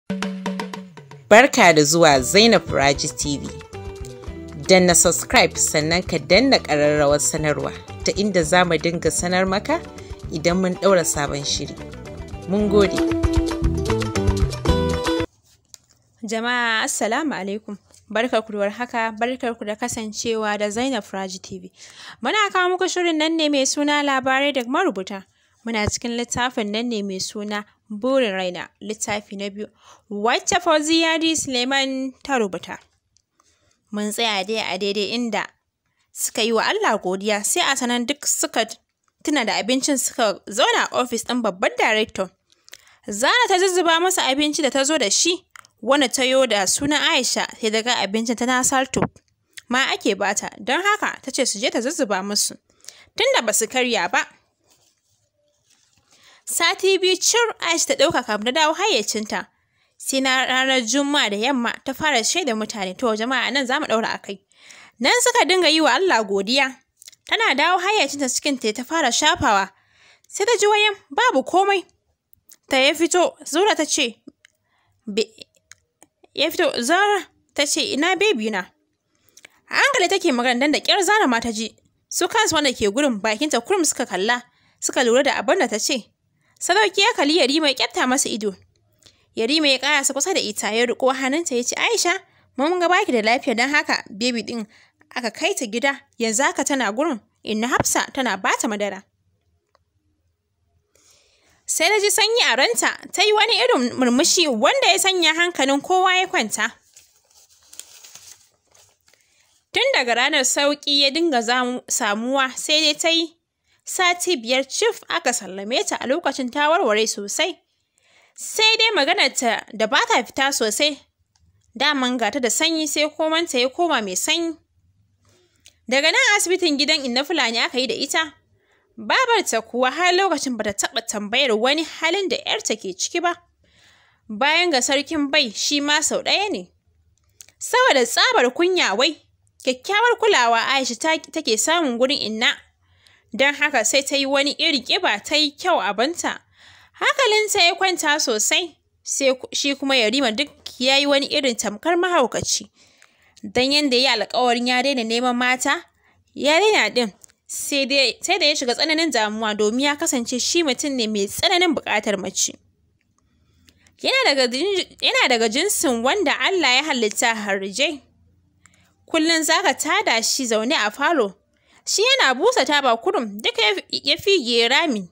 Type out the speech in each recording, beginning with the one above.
Barka da zuwa Zainab Raji TV. Danna subscribe sannan ka danna ƙararrawar sanarwa ta inda za mu dinga sanar maka idan mun ɗaura sabon shiri. Mun gode. Jama'a Assalamu alaikum. Barkarku da warhaka, barkarku da kasancewa da Zainab Raji TV. Muna kawo muku shirin nan ne mai suna labarai da marubuta. Muna cikin littafin nan ne mai suna Burin Raina, littafi na biyu, wacce Fauziya D. Suleiman ta rubuta. Mun tsaya dai a daidai inda suka yi wa Allah godiya sai a sanan duk suka tuna da abincin suka zauna a ofis ɗin babban darektan. Zara ta zuzzuba masa abinci da ta zo da shi, wanda ta yo da sunan Aisha sai daga abincin tana salto. Ma ake bata, don haka ta ce su je ta zuzzuba musu. Tunda ba su karya ba. Sati biyu cir Aisha ta ɗauka kafin ta dawo hayyacinta. Sai na ranar Juma'a da yamma ta fara shaida mutane to jama'a nan za mu ɗaura a kai. Nan suka dinga yi wa Allah godiya. Tana dawo hayyacinta cikin ta ta fara shafawa. Sai ta ji wayan babu komai. Ta ya fito, Zura ta ce, ya fito, Zara ta ce, ina bebi na. A hankali take magana dan da ƙyar Zara ma ta ji. Su kansu wanda ke gurin bakinta kurum suka kalla, suka lura da abin da ta ce. Sadauki ya kalli Yarima ya ƙyatta masa ido. Yarima ya ƙarasa kusa da ita ya riƙo hannunta ya ce, Aisha, mun ga baki da lafiya don haka bebi ɗin aka kai ta gida yanzu haka tana gurin inna Hafsa tana bata madara. Sai na ji sanyi a ranta ta yi wani irin murmushi wanda ya sanya hankalin kowa ya kwanta. Tun daga ranar sauƙi ya dinga samuwa sai dai ta yi sati biyar cif aka sallame ta a lokacin ta warware sosai. Sai dai maganarta da ba ta fita sosai, daman gata da sanyi sai komanta ya koma mai sanyi. Daga nan asibitin gidan Inna Fulani aka yi da ita, babarta kuwa har lokacin bata taɓa tambayar wani halin da ‘yarta ke ciki ba. Bayan ga sarkin bai shi ma sau ɗaya ne. Saboda tsabar kunya wai, kyakkyawar kulawa Aisha take samun gurin Inna don haka sai ta yi wani irin ƙiba ta yi kyau abinta. Hankalinta ya kwanta sosai, sai shi kuma Yarima duk ya yi wani irin tamkar mahaukaci. Don yadda ya yi alkawarin ya daina neman mata, ya daina ɗin, sai da ya shiga tsananin damuwa domin ya kasance shi mutum ne mai tsananin buƙatar mace. Yana daga jinsin wanda Allah ya halitta harjai. Kullum za ka tada shi zaune a falo, shi yana busa taba kurum duka ya fige rami.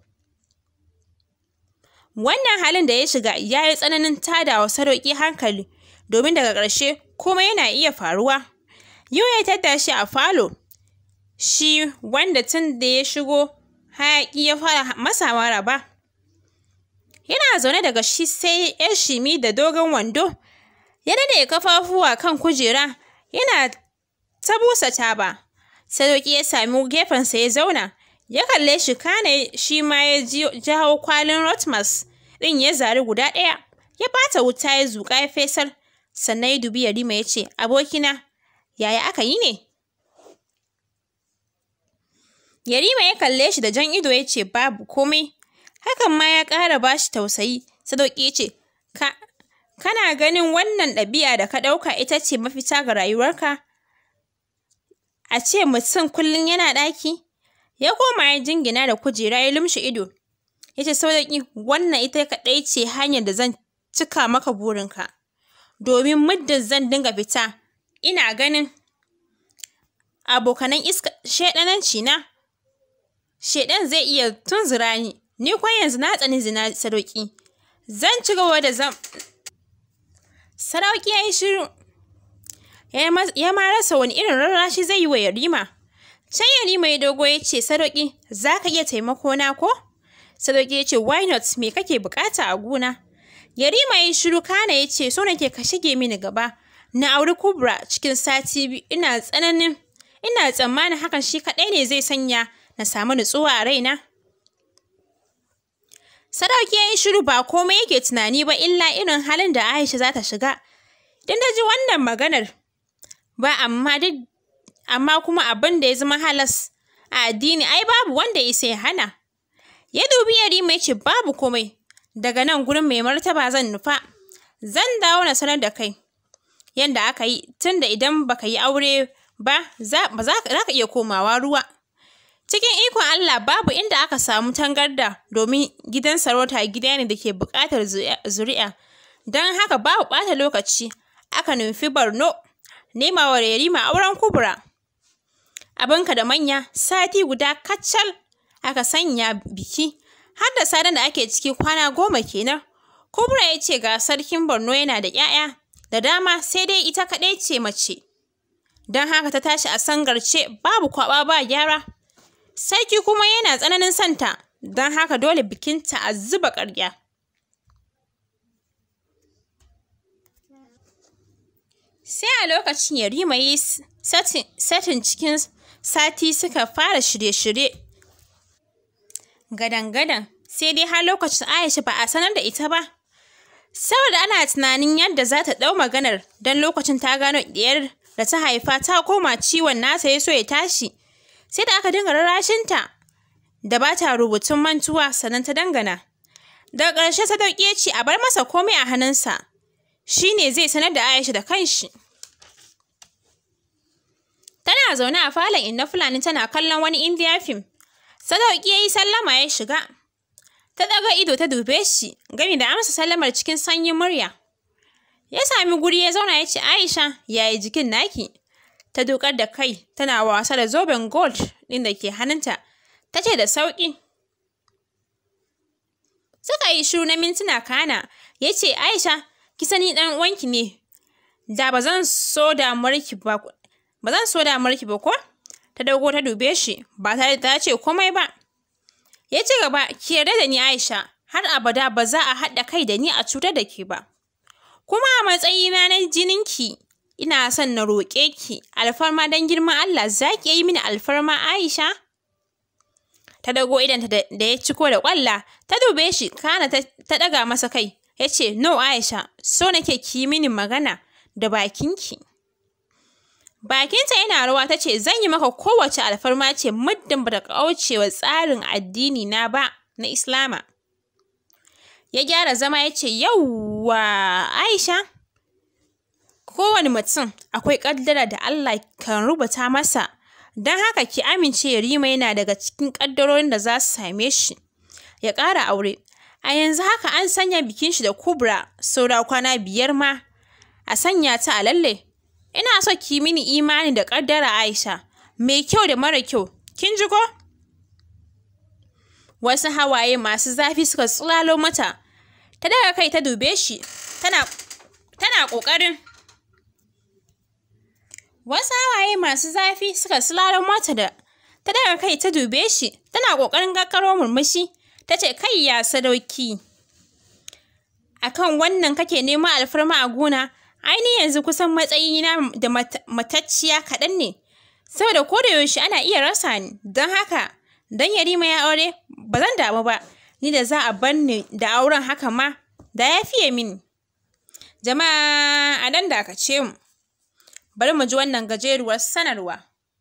Wannan halin da ya shiga ya yi tsananin tada wa sarauki hankali, domin daga ƙarshe komai yana iya faruwa. Yau ya tadda shi a falo, shi wanda tun da ya shigo hayaƙi ya fara masa maraba. Yana zaune daga shi sai ‘yar shimi da dogon wando, ya daɗe kafafuwa kan kujera, yana ta busa taba. Sadauki ya sami gefensa ya zauna, ya kalle shi kana shi ma ya jawo kwalin Rotmas ɗin ya zari guda ɗaya, ya bata wuta ya zuƙa ya fesar, sannan ya dubi Yarima ya ce, Abokina, yaya aka yi ne? Yarima ya kalle shi da jan ido ya ce, Babu komai, hakan ma ya ƙara ba shi tausayi, Sadauki ya ce, Kana ganin wannan ɗabi'a da ka ɗauka ita ce mafita ga rayuwarka? A ce mutum kullum yana ɗaki? Ya koma ya jingina da kujera ya lumshe ido. Ya ce Sadauki wannan ita kaɗai ce hanyar da zan cika maka burinka. Domin muddin zan dinga fita, ina ganin abokanan iska shaiɗananci na. Shaiɗan zai iya tunzura ni, ni kuwa yanzu na tsani zina Sadauki. Zan ci gaba da zam. Sadauki ya yi shiru. ya ma rasa wani irin rarrashi zai yi wa Yarima. Can Yarima ya dogo ya ce, Sadauki, za ka iya taimako na ko? Sadauki ya ce, why not, me kake bukata a gona? Yarima ya yi shiru kana ya ce, so nake ka shige mini gaba. Na auri Kubra cikin sati biyu, ina tsananin, ina tsammanin hakan shi kaɗai ne zai sanya na samu nutsuwa a raina. Sadauki ya yi shiru ba komai yake tunani ba illa irin halin da Aisha za ta shiga. Idan ta ji wannan maganar, ba amma duk amma kuma abin da ya zama halas a addini ai babu wanda ya sai hana. Ya dubi Yarima ya ce babu komai, daga nan gurin mai martaba zan nufa. zan dawo na sanar da kai yadda aka yi tunda idan baka yi aure ba za ka iya komawa ruwa. Cikin ikon Allah babu inda aka samu tangarda domin gidan sarauta gida ne da ke buƙatar zuri'a. Don haka babu ɓata lokaci aka nufi Borno nema wa Yarima auren Kubra. Abinka da manya sati guda kacal aka sanya biki har da sadan da ake ciki kwana goma kenan. Kubra ya ce ga sarkin Borno yana da ‘ya'ya da dama sai dai ita kaɗai ce mace. Don haka ta tashi a sangarce babu kwaɓa ba gyara. Sarki kuma yana tsananin santa, don haka dole bikinta a zuba ƙarya. Sai a lokacin Yarima ya yi satin cikin sati suka fara shirye-shirye. Gadan-gadan, sai dai har lokacin Aisha ba a sanar da ita ba. Saboda ana tunanin yadda za ta ɗau maganar don lokacin ta gano ɗiyar da ta haifa ta koma ciwon nata ya so ya tashi. sai da aka dinga rarrashinta da ba ta rubutun mantuwa sannan ta dangana. Daga ƙarshe Sadauki ya ce a bar masa komai a hannunsa, shi ne zai sanar da Aisha da kanshi. Tana zaune a falon inna Fulani tana kallon wani Indiya fim. Sadauki ya yi sallama ya shiga. Ta ɗaga ido ta dube shi, gami da amsa sallamar cikin sanyin murya. Ya sami guri ya zauna ya ce, Aisha, yaya jikin naki? ta dukar da kai tana wasa da zoben gold ɗin da ke hannunta ta ce da sauƙi suka yi shiru na mintuna kana ya ce aisha ki sani ɗan uwanki ne da ba zan so damuwarki ba ba zan so damuwarki ba ko ta dago ta dube shi ba tare da ta ce komai ba ya ci gaba ki yarda da ni aisha har abada ba za a haɗa kai da ni a cutar da ke ba kuma a matsayina na jininki ina son na roƙe ki alfarma don girman Allah za ki yi mini alfarma Aisha? Ta dago idanta da ya ciko da ƙwalla, ta dube shi kana ta ɗaga masa kai, ya ce, No Aisha, so nake ki yi mini magana da bakinki. Bakinta yana rawa ta ce, Zan yi maka kowace alfarma ce muddin ba ta kauce wa tsarin addini na ba na Islama. Ya gyara zama ya ce, Yawwa Aisha, kowane mutum akwai ƙaddara da Allah kan rubuta masa, don haka ki amince Yarima yana daga cikin ƙaddarorin da za su same shi. Ya ƙara aure. A yanzu haka an sanya bikin shi da Kubra saura kwana biyar ma a sanya ta a lalle. Ina so ki mini imani da ƙaddara Aisha, mai kyau da mara kyau, kin ji ko? Wasu hawaye masu zafi suka tsulalo mata, ta daga kai ta dube shi, tana, tana ƙoƙarin Wasu hawaye masu zafi suka sulalo mata da ta daga kai ta dube shi, tana ƙoƙarin gaggaro murmushi, ta ce, Kai ya sadauki, a kan wannan kake neman alfarma a gona, aini yanzu kusan matsayina da matacciya kaɗan ne, saboda ko da yaushe ana iya rasa ni, don haka, don Yarima ya aure, ba zan damu ba, ni da za a bar ni da auren haka ma, da ya fiye mini. Jama'a a dan dakace mu. Bari mu ji wannan gajeruwar sanarwa.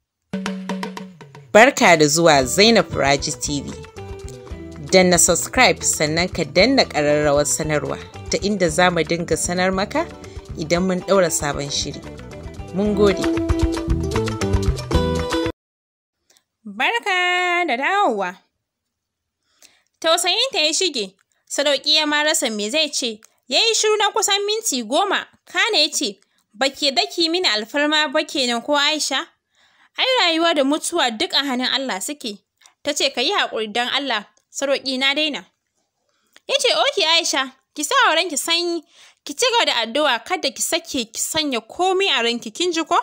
Barka da zuwa Zainab Raji TV. Danna subscribe sannan ka danna ƙararrawar sanarwa ta inda za mu dinga sanar maka idan mun ɗaura sabon shiri. Mun gode. Barka da dawowa. Tausayinta ya shige, Sadauki ya ma rasa me zai ce, ya yi shiru na kusan minti goma, kana ya ce, ba ke daki mini alfarma ba kenan ko Aisha? Ai rayuwa da mutuwa duk a hannun Allah suke. Ta ce ka yi haƙuri don Allah, Sadauki na daina. Ya ce, Oke Aisha, ki sa wa ranki sanyi, ki ci gaba da addu'a kada ki sake ki sanya komai a ranki kin ji ko?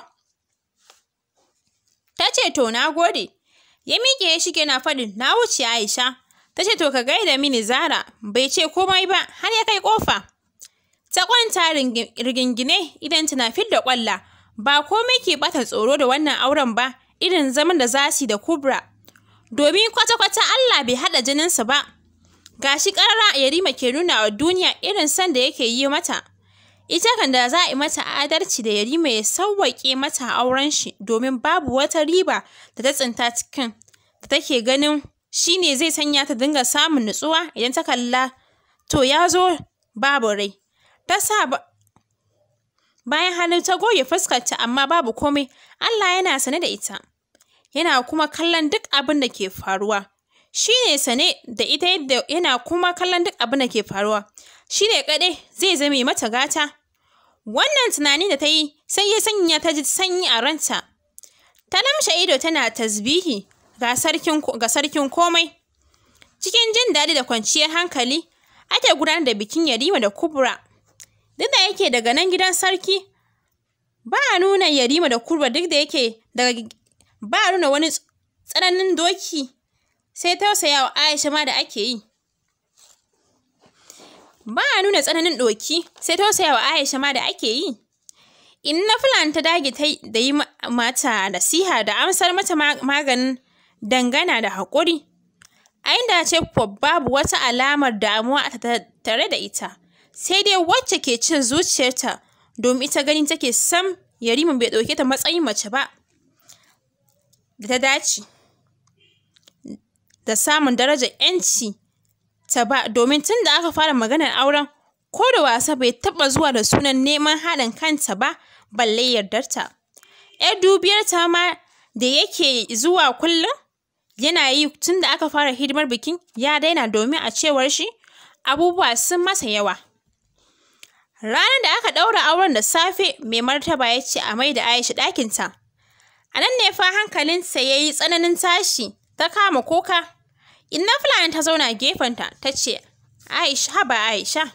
Ta ce to na gode. Ya miƙe ya shige na faɗin na wuce Aisha. Ta ce to ka gaida mini Zara, bai ce komai ba har ya kai ƙofa. Ta kwanta rigingine idan tana fidda ƙwalla, ba komai ke bata tsoro da wannan auren ba, irin zaman da za su da Kubra. Domin kwata-kwata Allah bai haɗa jininsu ba. Gashi ƙarara Yarima ke nuna wa duniya irin son da yake yi mata. Ita kan da za a yi mata adalci da Yarima ya sauwaƙe mata auren shi domin babu wata riba da ta tsinta cikin da take ganin shi ne zai sanya ta dinga samun nutsuwa idan ta kalla to ya zo babu rai. ta sa bayan hannu ta goge fuskarta amma babu komai Allah yana sane da ita yana kuma kallon duk abin da ke faruwa shi ne sane da ita yadda yana kuma kallon duk abin da ke faruwa shi ne kaɗai zai zame mata gata wannan tunani da ta yi sai ya sanya ta ji sanyi a ranta ta lamshe ido tana tasbihi ga sarkin komai cikin jin daɗi da kwanciyar hankali ake gudanar da bikin yarima da kubra duk da yake daga nan gidan sarki ba a nuna yarima da kubra duk da yake daga ba a nuna wani tsananin doki sai tausayawa Aisha ma da ake yi. Ba a nuna tsananin doki sai tausayawa Aisha ma da ake yi. Inna Fulani ta dage da yi mata nasiha da amsar mata maganin dangana da haƙuri. A inda ce babu wata alamar damuwa a tare da ita, sai dai wacce ke cin zuciyarta domin ita ganin take sam Yarima bai ɗauke ta matsayin mace ba. da ta dace da samun darajar ‘yanci ta ba domin tun da aka fara maganar auren ko da wasa bai taɓa zuwa da sunan neman haɗin kanta ba balle yardarta. ‘Yar dubiyar ta ma da yake zuwa kullum yana yi tun da aka fara hidimar bikin ya daina domin a cewar shi abubuwa sun masa yawa. Ranar da aka ɗaura auren da safe mai martaba ya ce a mai da Aisha ɗakinta. A nan ne fa hankalinsa ya yi tsananin tashi, ta kama kuka. Inna Fulani ta zauna gefenta ta ce, Aisha, haba Aisha.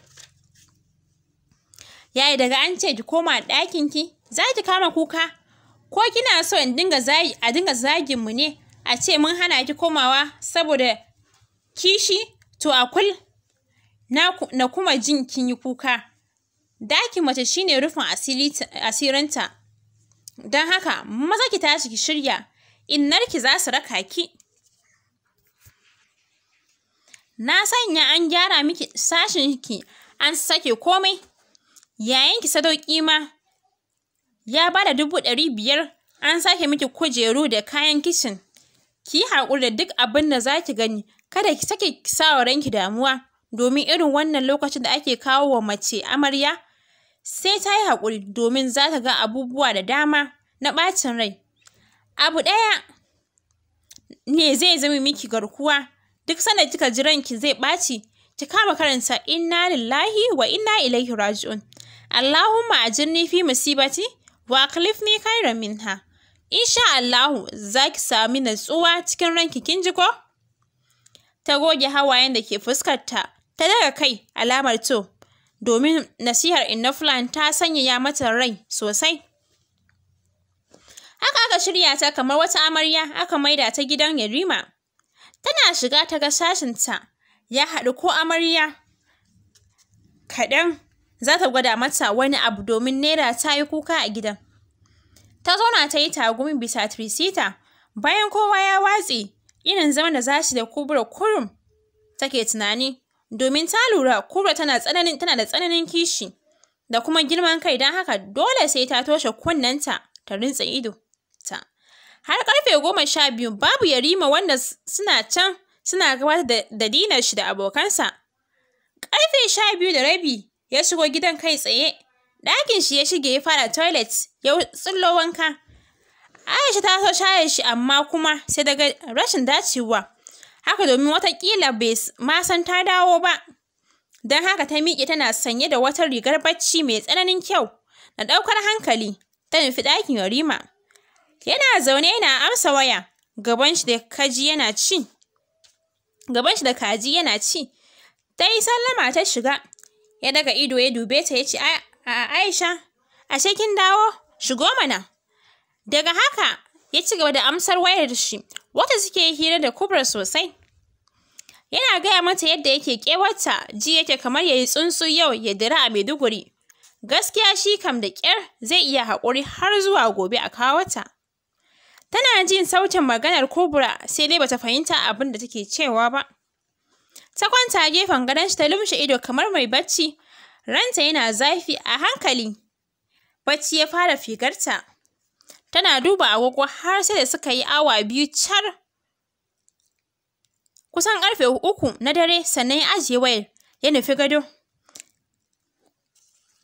Yayi daga an ce ki koma ɗakinki, za ki kama kuka? Ko kina so in dinga zagi, a dinga zagin mu ne, a ce mun hana ki komawa saboda kishi? To a kul, na, na kuma jin kin yi kuka. Dakin mace shine rufin asirinta. Don haka, maza ki tashi ki shirya, innarki za su raka ki. Na sanya an gyara miki sashinki, an sake komai. Yayanki sadauki ma ya ba da dubu ɗari biyar, an sake miki kujeru da kayan kicin. Ki yi haƙuri da duk abin da za ki gani, kada ki sake sa wa ranki damuwa, domin irin wannan lokacin da ake kawo wa mace amarya, sai ta yi haƙuri domin za ta ga abubuwa da dama na ɓacin rai. Abu ɗaya ne zai zama miki garkuwa, duk sanda kika ji ranki zai ɓaci, ki kama karanta inna lillahi wa inna ilaihi raji'un. Allahumma ajirni fi musibati wa akhlifni khairan minha. Insha Allahu za ki sami natsuwa cikin ranki kin ji ko? Ta goge hawayen da ke fuskarta, ta daga kai alamar to, domin nasihar Inna Fulani ta sanyaya mata rai sosai. Haka aka shirya ta kamar wata amarya aka maida ta gidan Yarima. Tana shiga ta ga sashinta ya haɗu ko amarya kaɗan za ta gwada mata wani abu domin Naira ta yi kuka a gidan. Ta zauna ta yi tagumi bisa tirisita bayan kowa ya watse irin zaman da za su da kubura kurum take tunani domin ta lura kubura tana tsananin tana da tsananin kishi da kuma girman kai don haka dole sai ta toshe kunnenta ta rintsa ido ta. Har karfe goma sha biyu babu yarima wanda suna can suna gabatar da dinar shi da abokansa. Karfe sha biyu da rabi ya shigo gidan kai tsaye. Ɗakin shi ya shige ya fara toilet ya tsillo wanka. Aisha ta so shayar shi amma kuma sai daga rashin dacewa. Haka domin watakila bai ma san ta dawo ba. Don haka ta miƙe tana sanye da wata rigar bacci mai tsananin kyau na ɗaukar hankali ta nufi ɗakin Yarima. Yana zaune yana amsa waya gaban shi da kaji yana ci. Gaban shi da kaji yana ci. Ta yi sallama ta shiga. Ya daga ido ya dube ta ya ce, Aisha, ashe kin dawo? Shigo mana. Daga haka ya ci gaba da amsar wayar shi, wata suke hira da kubra sosai. Yana gaya mata yadda yake kewarta, ji yake kamar ya yi tsuntsu yau ya dira a Maiduguri. Gaskiya shi kam da ƙyar zai iya haƙuri har zuwa gobe a kawo ta. Tana jin sautin maganar kubra sai dai bata fahimta abin da take cewa ba. Ta kwanta gefen gadon shi ta lumshe ido kamar mai bacci, ranta yana zafi a hankali. Bacci ya fara figarta. Tana duba agogo har sai da suka yi awa biyu car. Kusan ƙarfe uku na dare sannan ya ajiye wayar ya nufi gado.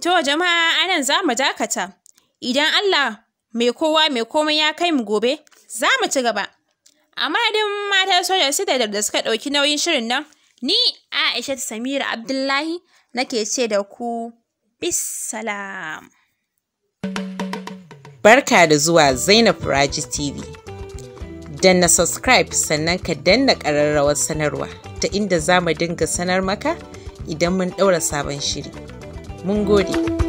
To jama'a anan za mu dakata. Idan Allah mai kowa mai komai ya kai mu gobe, za mu ci gaba. A madadin matan sojan Citadel da suka ɗauki nauyin shirin nan, ni Aisha Samira Abdullahi nake ce da ku bisalam. Barka da zuwa Zainab Raji TV. Danna subscribe sannan ka danna ƙararrawar sanarwa ta inda za mu dinga sanar maka idan mun ɗaura sabon shiri. Mun gode.